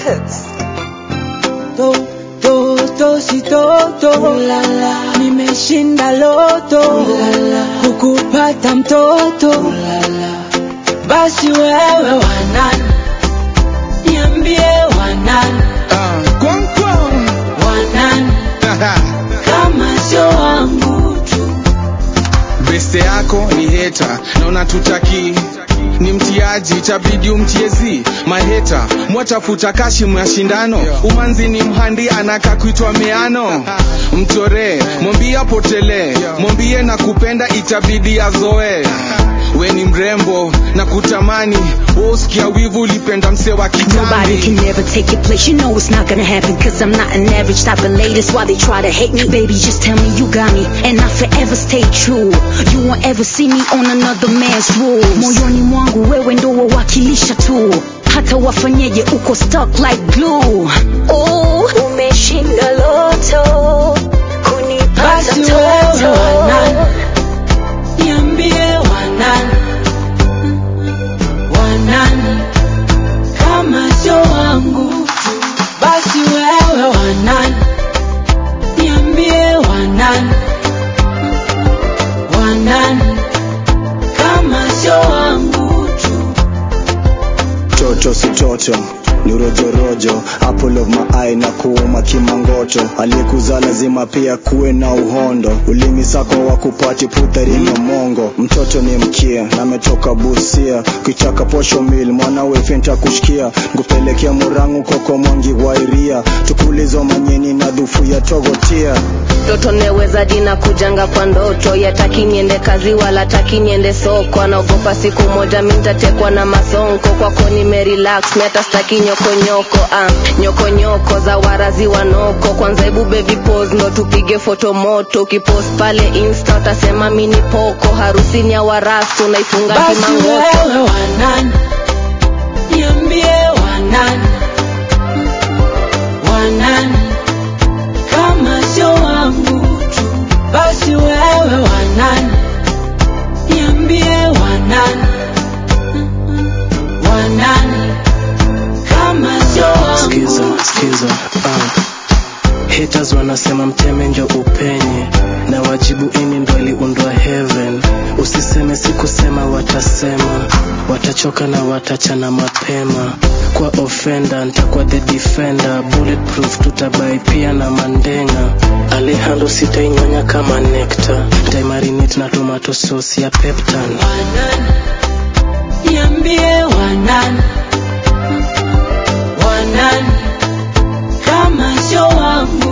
Records. to to to si toto Ulala. nimeshinda loto Ulala. kukupata mtoto Ulala. basi wewe wanani niambie wanani Ah, kwang kwang. wanani kama sio wangu tu beste yako ni heta na unatutaki ni mtiaji itabidi umtiezi maheta mwatafuta kashimu ya shindano umanzi ni mhandi anaka kuitwa meano mchoree mwambie apotelee mwambie na kupenda itabidi azoe we ni mrembo na kutamani woskia wivu ulipenda mse wa Nobody can kitambi never take your place. You know it's not gonna happen. Cause I'm not an average type of lady. That's why they try to hate me. Baby, just tell me you got me. And I forever stay true. You won't ever see me on another man's rules. Moyoni mwangu wewe ndo wawakilisha tu. Hata wafanyeje uko stuck like glue. Oh, umeshinda loto. Kunipata basi wewe toto. wanani niambie wanani wanani kama sio wangu tu basi wewe wanani niambie wanani wanani kama sio wangu tu toto si toto ni rojorojo apple of my eye na kuuma kimangoto aliyekuzaa lazima pia kuwe na uhondo ulimi sako wa kupati putharino mongo mtoto ni mkia nametoka busia kichaka posho mil mwanawe fenta kushikia ngupelekea murangu koko mwangi wairia tukulizo manyeni na dhufu ya togotia mtoto neweza jina kujanga kwa ndoto yataki niende kazi wala taki niende soko anaogopa siku moja mintatekwa na masonko kwako nimerelax miata staki nyokonyoko ah, nyokonyoko za warazi wanoko kwanza hebu baby pose ndo tupige foto moto ukipost pale insta utasema mini poko harusini ya warasu naifunga basi kimangoto wewe wanani niambie wanani wanani kama sio wangu tu basi wewe wanani niambie wanani wanani kama sio wangu skiza skiza uh. haters wanasema mteme njo upenye na wajibu ini ndo iliundwa heaven usiseme sikusema watasema watachoka na watachana mapema kwa offender ntakuwa the defender bulletproof tutabai pia na mandenga alehando sitainyonya kama nekta ntaimarinate na tomato sauce ya peptan wanani niambie wanani wanani kama sio wangu